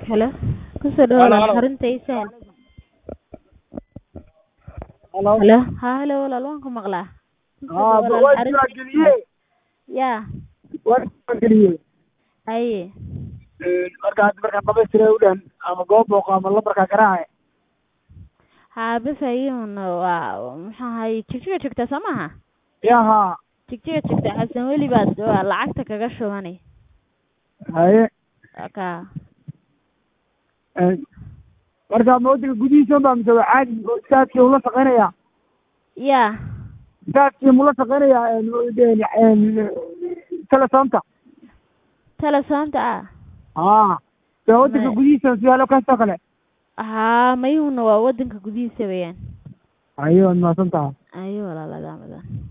Hello. Kusoo dhawaada xarunta Isaan. Hello. Hello. Ha hello walaal waan ku maqlaa. Kusoo Ah, dhawaada waa xarunta diiwaangeliyey. Yaa. Waa diiwaangeliyey. Haye. Ee, marka hadda markaan dhamaystira u dhan ama goob booqo ama lambarkaa garaacay Ha bas ayuun waa maxaa ahay jigjiga joogtaa soo maaha ya haa jigjiga joogtaa xasan weli baad waa lacagta kaga shubanay haye ka Ee, marka ma waddanka gudihiisa baa mise waa caadi oo istaadkii ula shaqeynaya yaa istaadkii mula shaqeynaya telefoonta telesoonta ah haa dee waddanka Ma- gudihiisa siyaalo kastoo kale haa mayuuna waa wadanka gudihiisa weeyaan haye waad mahadsan tahay ayo walaaladaa mudan